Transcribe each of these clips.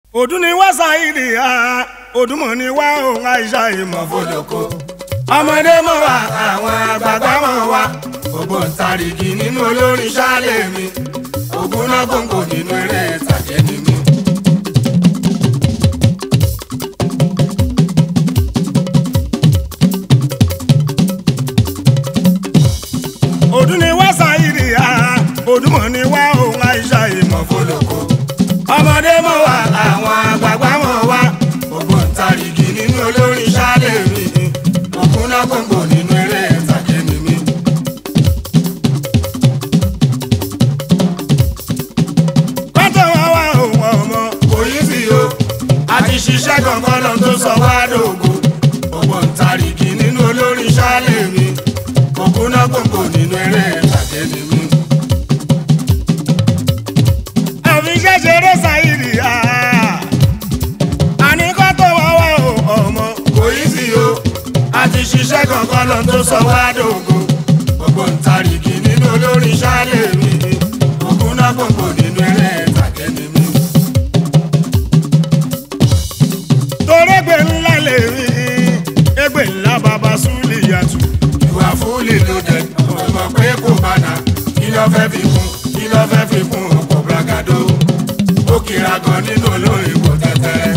ọdún ni wá ṣáìdì ha ọdúnmọ̀ ni wá òun àìsà ìmọ̀ fọlọ́kọ. ọmọdé mọ̀ wá àwọn àgbààgbà mọ̀ wá ògbóǹtarìgì nínú olórin ṣáálẹ̀ mi ògùn náà gbòǹgbò nínú eré ìtàgé ni mí. ọdún ni wá ṣáìdì ha ọdúnmọ̀ ni wá òun àìsà ìmọ̀ fọlọ́kọ. ọmọdé mọ̀ wá àwọn àgbààgbà mọ̀ wá ògbóǹtarìgì nínú olórin ṣáálẹ̀ mi ògùn náà gbòǹgbò nínú eré ìtàgé ni mí. kọ́tọ̀ wá wá òun ọmọ kò yí sí o a ti ṣiṣẹ́ kankan lọ tó sọ wá dògo ògbóǹtarìgì nínú olórin ṣáálẹ̀ mi ògùn náà gbòǹgbò nínú eré ìtàgé ni mí. àfi ṣẹ̀ṣẹ̀rẹ̀ ṣàyìrì á àní kọ́tọ̀ wá wá òun ọmọ kò yí sí o a ti ṣiṣẹ́ kankan lọ tó sọ wá dògo ògbóǹtarìgì nínú olórin ṣáálẹ̀ mi ògùn náà gbòǹgbò nínú eré ìtàgé ni mí. torégbè ńlá lè rí égbè ńlá bàbá súlì yàtù. ìwà fúlì ló dé ọmọ pé kò bàdà kí ló fẹ́ fi kún kí ló fẹ́ fi kún ọkọ̀ bragado ó kira gan nínú olórin kò tẹ́tẹ́.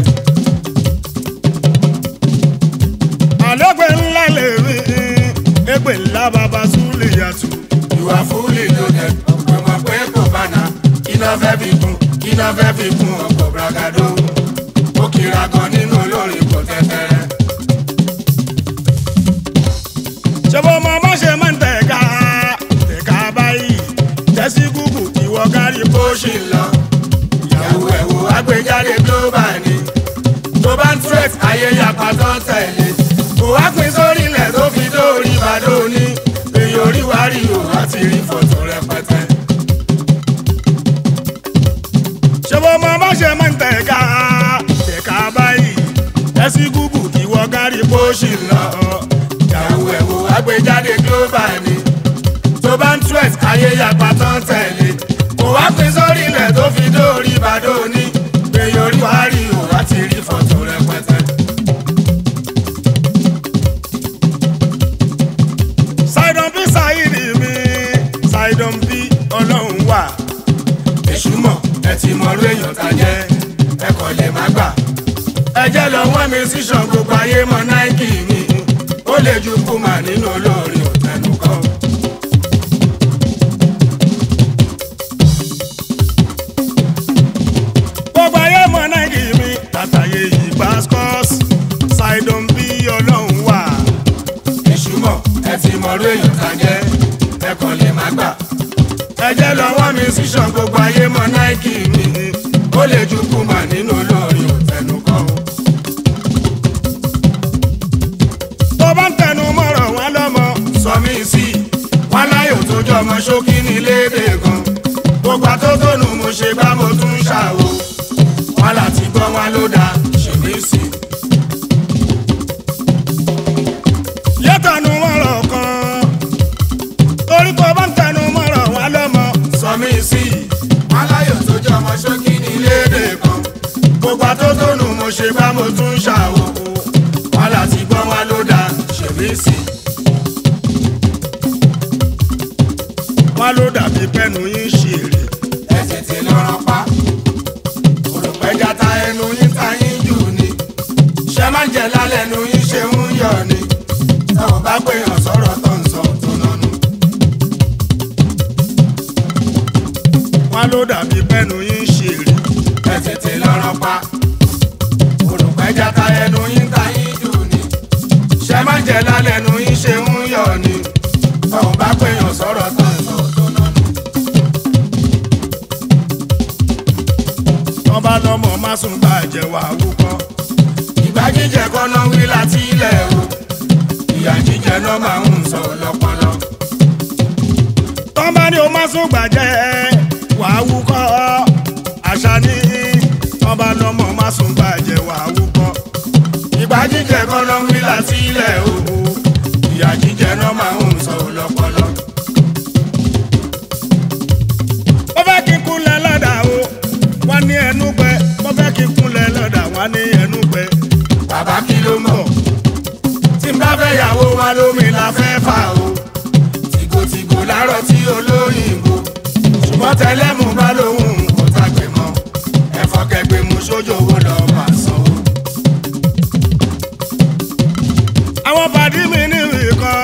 àlọ́gbẹ̀ ńlá lè rí égbè ńlá bàbá súlì yàtù. ìwà fúlì ló dé ọmọ pé kò bàdà kí ló fẹ́ fi kún kí ló fẹ́ fi kún ọkọ̀ bragado ó kira gan nínú olórin kò tẹ́tẹ́. ṣebó mọ bá ṣe máa ń tẹ̀ka tẹ̀ka báyìí jẹ́sí gúgù ìwọ kárí bó ṣì ń lọ. ìyàwó ẹ̀wò agbèjáde global ni tó bá ń tret ayé yapa tó ń tẹ̀lé kò wá pín sórí ilẹ̀ tó fi dórí ìbàdó ní èyí orí wa rí o láti rí fọ́tò rẹpẹtẹ. ṣebó mọ bá ṣe máa ń tẹ̀ka tẹ̀ka báyìí jẹ́sí gúgù ìwọ kárí bó ṣì ń lọ ìyàwó ẹ̀wò agbèjáde global ni tó bá ń tret ayé yapa tó ń tẹ̀lé kò wá pín sórí ilẹ̀ tó fi dórí ìbàdó ní èyí orí wa rí o láti rí fọ́tò rẹpẹtẹ. Sidon bí Saidi mi Sidon bí ọlọ́run wà. èṣù mọ̀ ẹ ti mọ orí èèyàn tá jẹ́ ẹ kò lè má gbà. ẹ jẹ́ lọ wọ́n mi sí ṣan gbogbo ayé mọ náìkì mi ó lè ju kùmà nínú olórí òtẹ́nu kan. gbogbo ayé mọ náìkì mi látàyè yìí pascos Sidon bí ọlọ́run wà. èṣù mọ̀ ẹ ti mọ orí èèyàn tá jẹ́ ẹ kò lè má gbà. ẹ jẹ́ lọ wọ́n mi sí ṣan gbogbo ayé mọ náìkì mi ó lè ju kùmà nínú olórí òtẹ́nu kan. tó bá ń tẹnu mọ́rọ̀ wọn lọ́mọ. sọ mí sí i wọn láyò tó jọ ọmọ ṣókí ní léde gan. gbogbo àtótónu mo ṣe bá mo tún ṣàwò. wọn láti gbọ́ wọn ló dáa ṣe mí sí i. yẹ́tànú mọ́rọ̀ kan torí tó bá ń tẹnu mọ́rọ̀ wọn lọ́mọ. sọ mí sí i wọn láyò tó jọ ọmọ ṣókí ní léde gan. gbogbo àtótónu mo ṣe bá mo tún ṣàwò. wọn láti gbọ́ wọn ló dáa ṣe mí sí i. wọn ló dàbí pẹ́nu yín ṣe èrè. ẹ tètè lọ́rọ̀ pa. olùpẹ̀já ta ẹnu yín ta yín jù ni. ṣé máa ń jẹ lálẹ́ ẹnu yín ṣe ń yọ̀ ni. táwọn bá pèèyàn sọ̀rọ̀ tó ń sọ tó nánú. wọn ló dàbí pẹ́nu yín ṣe èrè. ẹ tètè lọ́rọ̀ pa. olùpẹ̀já ta ẹnu yín ta yín jù ni. ṣé máa ń jẹ lálẹ́ ẹnu yín ṣe ń yọ̀ ni. táwọn bá pèèyàn sọ̀rọ̀ tó ń sọ tó nánú. wọ́n bá lọ́mọ má sùn bàjẹ́ wà wúkọ́. ìgbà jíjẹ kọ́nà wí láti ilẹ̀ o ìyà jíjẹ náà máa ń sọ lọ́pọlọ. tọ́ba ni o má sùn gbàjẹ́ wà wúkọ́ àṣà ní tọ́ba lọ́mọ má sùn bàjẹ́ wà wúkọ́. ìgbà jíjẹ kọ́nà wí láti ilẹ̀ o ìyà jíjẹ náà máa ń sọ lọ́pọlọ. ó fẹ́ kí n kúnlẹ̀ lọ́dà o wọ́n ní ẹnu gbẹ mo fẹ́ kí n kúnlẹ̀ wá ní ẹnu pẹ́ bàbá kí ló mọ̀ tí n bá fẹ́ yàwó wa lómi la fẹ́ fà o tìgòtìgò lárọ̀ tí olóyìnbó ṣùgbọ́n tẹlẹ́mù bá lóhùn kò tàgbé mọ́ ẹ̀fọ́ kẹgbẹ́ mu sójó owó lọ́ọ́ máa sanwó. àwọn pàdé mi ní ìkan.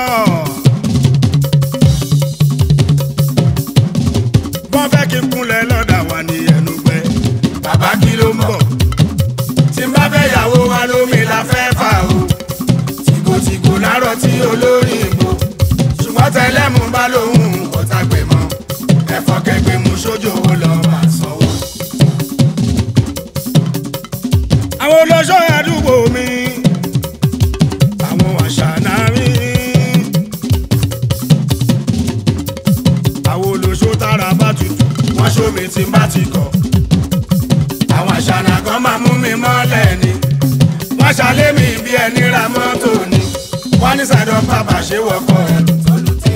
wọ́n fẹ́ kí n kúnlẹ̀ lọ́dà wà ní ẹnu pẹ́ bàbá kí ló mọ̀ tí n bá fẹ́ yàwó wa lómi la fẹ́ fà o tìgòtìgò lárọ̀ tí olóyìnbó ṣùgbọ́n tẹlẹ́mù bá lóhùn kò tàgbé mọ́ ẹ̀fọ́ kẹgbẹ́ mu sójó owó lọ́ọ́ máa sanwó. àwọn olóṣó àdúgbò mi àwọn àṣànà mi àwọn olóṣó tára bá tutù wọ́n ṣómi tí n bá ti kọ̀. àwọn àṣànà kan máa mú mi mọ́lẹ̀ ni. wọ́n ṣàlẹ́ mi bí ẹni ra mọ́tò ni. wọ́n ní sàdọ̀ bàbá ṣe wọ́kọ̀ ẹ̀rù tó lù tẹ́.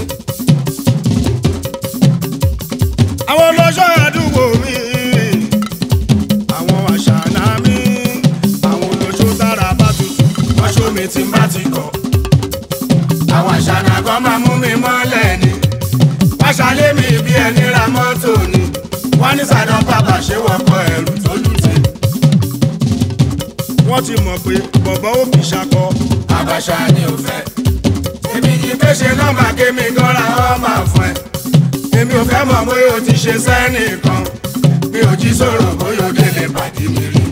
àwọn olóṣó àdúgbò mi àwọn àṣànà mi àwọn olóṣó tára bá tutù wọ́n ṣómi tí n bá ti kọ̀. àwọn àṣànà kan máa mú mi mọ́lẹ̀ ni. wọ́n ṣàlẹ́ mi bí ẹni ra mọ́tò ni. wọ́n ní sàdọ̀ bàbá ṣe wọ́kọ̀ ẹ̀rù tó lù tẹ́. wọ́n ti mọ̀ pé bọ̀bọ̀ ó kì í ṣakọ àbàṣà ni ò fẹ́. èmi yìí fẹ́ ṣe nọ́mbà kémi gọ́ra ọ́ máa fún ẹ. èmi ò fẹ́ mọ̀ bóyá o ti ṣe sẹ́nìkan. mi ò jí sọ̀rọ̀ bóyá o délé pàdé mi rí.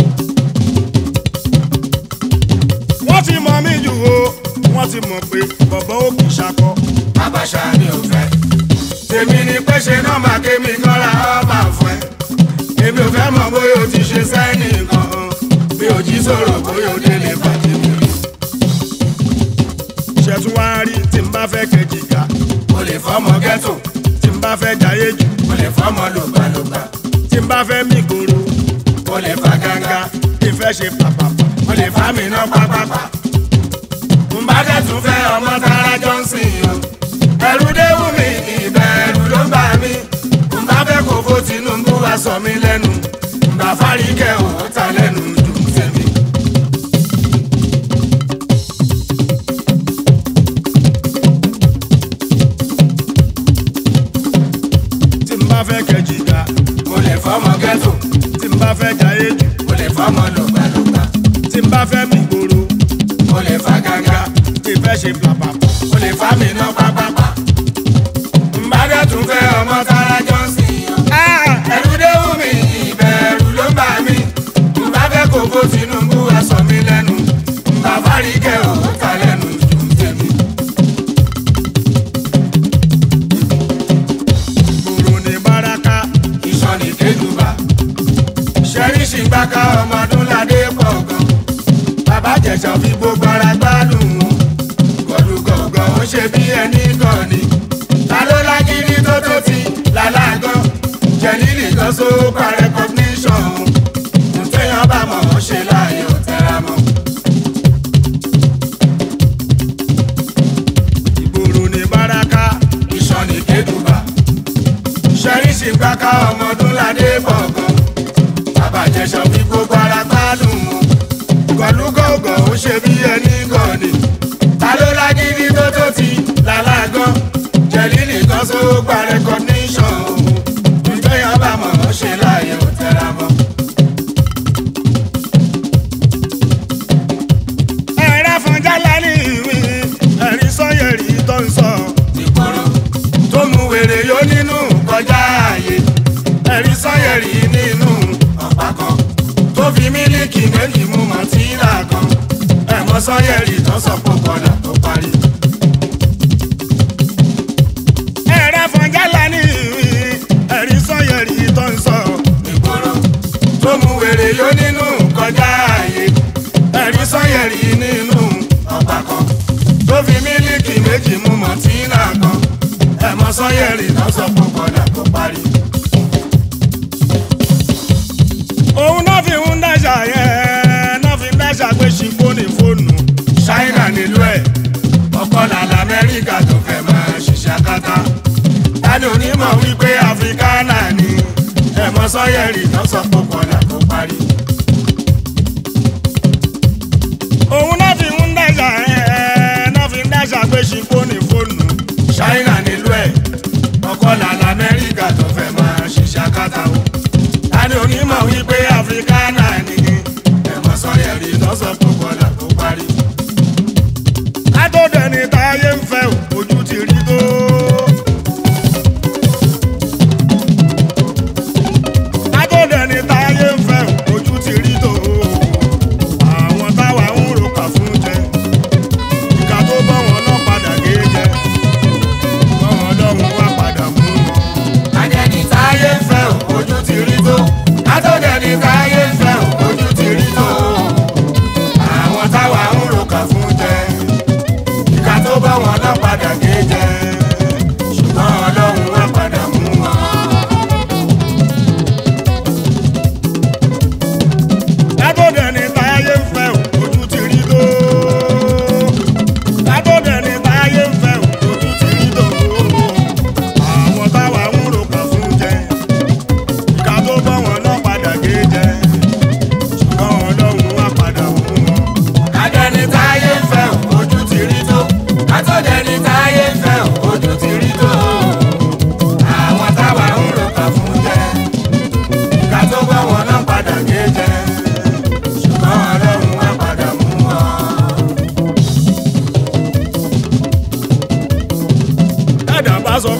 wọ́n ti mọ̀ mí jù o wọ́n ti mọ̀ pé bọ̀bọ̀ ó kì í ṣakọ àbàṣà ni ò fẹ́. tèmi ni pé ṣe nọ́mbà kémi gọ́ra ọ́ máa fún ẹ. èmi ò fẹ́ mọ̀ bóyá o ti ṣe sẹ́nìkan. mi ò jí sọ̀rọ̀ bóyá o délé pàdé mi rí. ṣẹ̀tún wá rí tí n bá fẹ́ kẹjìká mo lè fọ́mọ ghetto. tí n bá fẹ́ jayé jù mo lè fọ́mọ lògbàlògbà. tí n bá fẹ́ mí gbòòrò mo lè fa gángan. tí n fẹ́ ṣe pàpàpà mo lè fa mi ná pápápá. n bá dẹ̀ tún fẹ́ ọmọ Tara Johnson o. ẹ̀rù dé wù mí ìbẹ̀rù ló ń bà mí. n bá fẹ́ kó fó Tinubu wá sọ mí lẹ́nu. n bá Fáríkẹ́ ò ta lẹ́nu dùn tèmi. tí n bá fẹ́ kẹjìká mo lè fọ́mọ ghetto. tí n bá fẹ́ jayé jù mo lè fọ́mọ lògbàlògbà. tí n bá fẹ́ mí gbòòrò mo lè fa gángan. tí n fẹ́ ṣe pàpàpà mo lè fa mi ná pápápá. n bá dẹ̀ tún fẹ́ ọmọ Tara Johnson o. ẹ̀rù dé wù mí ìbẹ̀rù ló ń bà mí. n bá fẹ́ kó fó Tinubu wá sọ mí lẹ́nu. n bá Fáríkẹ́ ò ta lẹ́nu dùn tèmi. gbòòrò ní báraka ìsọ̀nì kéjùbà. ṣẹ́ríṣì gbáka ọmọdún ládé pọ̀ gan. bàbá jẹ̀sọ̀ fi gbogbo ara gbádùn wọn. gọ̀dùgọ̀gọ̀ ó ṣe bí ẹni gan ni. ta ló lágídí tó tó ti làlágán. jẹ̀lílì kan só pa recognition. ntẹ̀yàn bá mọ̀ ọ́ ṣe láàyè ò tẹ́ra mọ́. ìgbòòrò ní báraka ìsọ̀nì kéjùbà. ṣẹ́ríṣì gbáka ọmọdún ládé pọ̀ gan. bàbá jẹ̀sọ̀ fi gbogbo ara gbádùn wọn. gọ̀lúgọ̀gọ̀ ó ṣe bí ẹni gan ni. ta ló lágídí tó tó ti làlágán. jẹ̀lí nìkan só gba recognition òun. ìgbéyàn bá mọ̀ ọ́ ṣe láàyè ò tẹ́ra mọ́. ẹ̀rẹ́ fún jálá ní ìwé ẹ̀rí sọ́yẹ̀rì tó ń sọ ìgboro tó mú wèrè yó nínú kọjá ààyè. ẹ̀rí sọ́yẹ̀rì nínú ọ̀pá kan. tó fi mílíkì méjì mú mọ̀tínà kan. ẹ̀mọ́ sọ́yẹ̀rì tó sọ pé kọ́dà tó parí. ẹ̀rẹ́ fún jálá ní ìwé ẹ̀rí sọ́yẹ̀rì tó ń sọ ìgboro tó mú wèrè yó nínú kọjá ààyè. ẹ̀rí sọ́yẹ̀rì nínú ọ̀pá kan. tó fi mílíkì méjì mú mọ̀tínà kan. ẹ̀mọ́ sọ́yẹ̀rì tó sọ pé kọ́dà tó parí. òun náà fi ń dáṣà yẹn náà fi ń dáṣà pé ṣìkò ní fóònù ṣáínà nílùú ẹ̀ ọkọ làlà amẹ́ríkà tó fẹ́ máa ṣiṣẹ́ akátá tani onímọ̀ wípé áfíríkánà ni ẹ̀mọ́ sọ́yẹ̀rì tó sọ pé kọ́lá tó parí.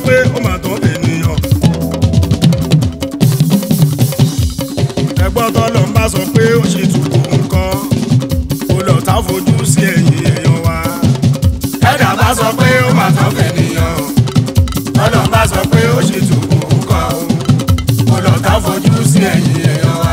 pé ó mà tó ènìyàn. ẹgbọ́n tọ́lọ̀ ń bá sọ pé ó ṣe tukù nǹkan kó lọ tá fojú sí ẹ̀yìn èèyàn wa. ẹ̀dá bá sọ pé ó mà tán fènìyàn tọ́lọ̀ bá sọ pé ó ṣe tukù nǹkan o kò lọ tá fojú sí ẹ̀yìn èèyàn wa.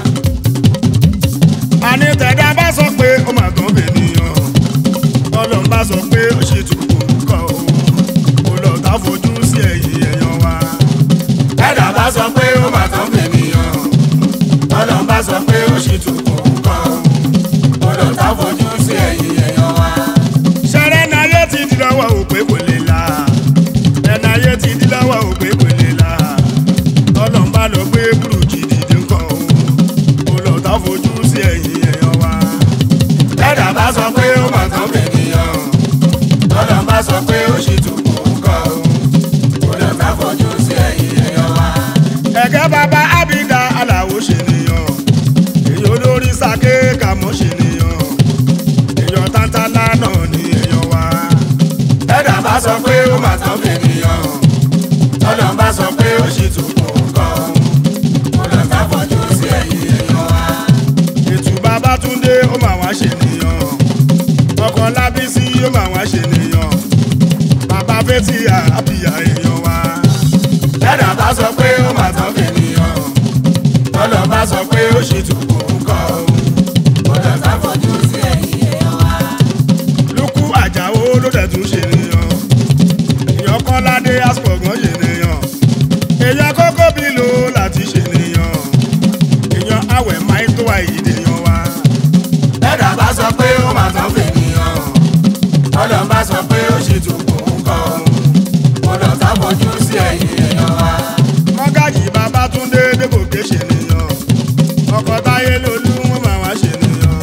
àní tẹ̀dá bá sọ pé ó mà tó ènìyàn tọ́lọ̀ ń bá sọ pé ó ṣe tukù nǹkan kó lọ tá fojú sí ẹ̀yìn èèyàn wa. ẹ̀dá bá sọ pé ó mà tán fènìyàn tọ́lọ̀ bá sọ pé ó ṣe tukù nǹkan o kò lọ tá fojú sí ẹ̀yìn èèyàn wa. ṣẹ̀rẹ̀ náyé ti di lọ́wọ́ òpè kò lè la ẹ̀nà ayé ti di lọ́wọ́ òpè kò lè la tọ́lọ̀ ń bá lọ gbé burújí dìde nǹkan o kó lọ tá fojú sí ẹ̀yìn èèyàn wa. ẹ̀dá bá sọ pé ó mà tán fènìyàn tọ́lọ̀ bá sọ pé ó ṣe tukù nǹkan o kò lọ tá fojú sí ẹ̀yìn èèyàn wa. ẹ̀gẹ́ bàbá ábídà aláwo ṣe nìyàn èyí olórí sake kàmọ́ ṣe nìyàn èyàn tántálá náà ní èyàn wa. ẹ̀dá bá sọ pé ó mà tán fènìyàn tọ́lọ̀ bá sọ pé ó ṣe tukù nǹkan kò lọ tá fojú sí ẹ̀yìn èèyàn wa. ètù bàbá túndé ó mà wá ṣe nìyàn ọkọ lábísí ó mà wá ṣe nìyàn bàbá fẹ́tì àbíyá èyàn wa. ẹ̀dá bá sọ pé ó mà tán fènìyàn tọ́lọ̀ bá sọ pé ó ṣe tukù nǹkan kò lọ tá fojú sí ẹ̀yìn èèyàn wa. lukú àjàó ló dẹ̀ tún ṣe nìyàn èèyàn kọ́ládé asọ̀gbọ́n ṣe nìyàn èèyàn kókó bí lò láti ṣe nìyàn èèyàn àwẹ̀ máì tó àìdè yan wa. ẹ̀dá bá sọ pé ó mà tán fènìyàn tọ́lọ̀ bá sọ pé ó ṣe tukù nǹkan kò lọ tá fojú sí ẹ̀yìn èèyàn wa. mọ́gàjì babátúndé débòkè ṣe nìyàn ọkọ̀ táyé lolú wọn máa wá ṣe nìyàn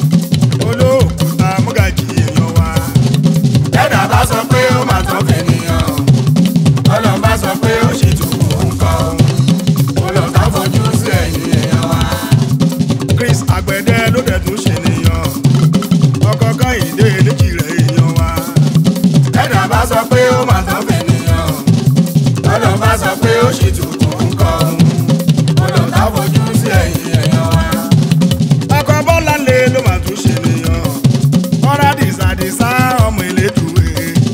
olóòkúta mọ́gàjì èèyàn wa. ẹ̀dá bá sọ pé ó mà tán fènìyàn tọ́lọ̀ bá sọ pé ó ṣe tukù nǹkan kò lọ tá fojú sí ẹ̀yìn èèyàn wa. chris àgbẹ̀dẹ ló dẹ̀ tún ṣe nìyàn ọkọ̀ kọ́hìndé léjì rẹ̀ èèyàn wa. ẹ̀dá bá sọ pé ó mà tán fènìyàn tọ́lọ̀ bá sọ pé ó ṣe tukù nǹkan kò lọ tá fojú sí ẹ̀yìn èèyàn wa. ọkọ̀ bọ́lá lé ló máa tún ṣe nìyàn ọ̀rá dìsàdìsá ọmọ ìlédùúwé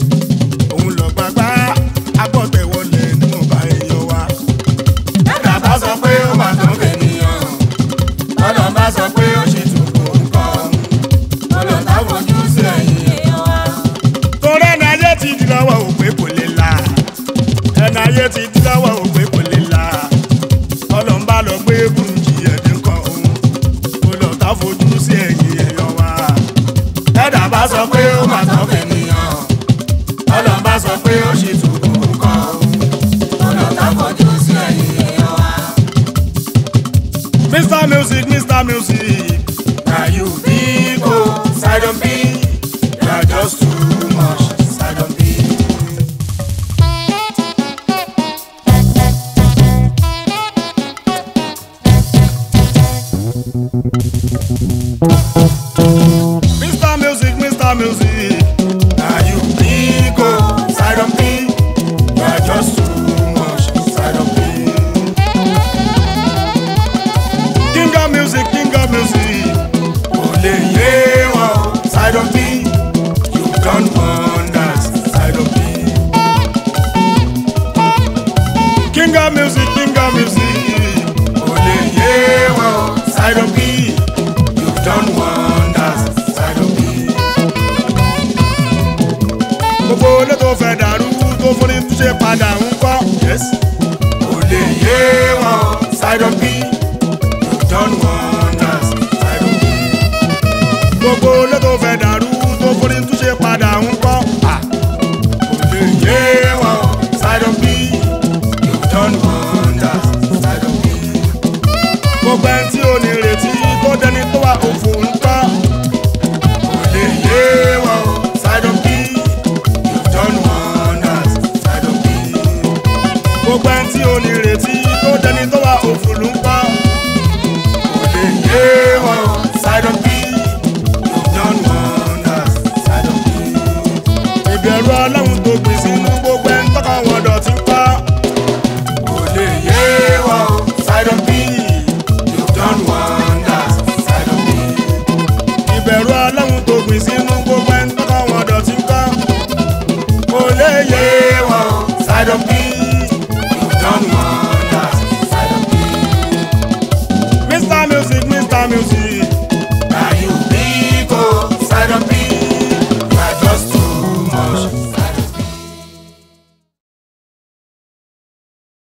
òun lọ gbàgbá agbọ́tẹ̀wọlé níwọ̀nba èèyàn wa. ẹ̀dá bá sọ pé ó mà tán fènìyàn tọ́lọ̀ bá sọ pé ó ṣe tukù nǹkan kò lọ tá fojú sí ẹ̀yìn èèyàn wa. torí ẹni ayé ti di lọ́wọ́ òpè kò lè la ẹni ayé ti di lọ́wọ́ òpè kò lè la ọlọ́run bá lọ gbé burújí ẹ̀dín kan òun kò lọ tá fojú sí ẹ̀yìn èèyàn wa. ẹ̀dá bá sọ pé ó mà tán fènìyàn tọ́lọ̀ bá sọ pé ó ṣe tukù nǹkan kò lọ tá fojú sí ẹ̀yìn èèyàn wa. mr music mr music na you big o sidon b you are just too much sidon b. mr music mr music na you big o sidon b you are just too much sidon b. king of music king of music kò lè yé wọn o sidon b you don wonders sidon b. king of music king of music kò lè yé wọn o sidon b you don wonders sidon b. gbogbo ilé tó fẹ́ dàrú tó fún ní túnṣe padà ń kọ́. yes. kò lè yé wọn sidon b you don wonders sidon b. gbogbo ilé tó fẹ́ dàrú tó fún ní túnṣe padà ń kọ́. Ah, kò lè yé wọn sidon b you don wonders sidon b. gbogbo ẹni tí ò ní retí tó dẹni tó wà òfò ń kọ́. kò lè yé wọn sidon b you don wonders sidon b. gbogbo ẹni tí ò ní retí tó dẹni tó wà òfò ló ń kọ́. kò lè yé wọn sidon b you don wonders sidon b. ìbẹ̀rù ọlọ́run tó gbìn sínú gbogbo ẹni tọ́kọ̀ wọn dọ̀tí bẹ̀rù ọlọ́run.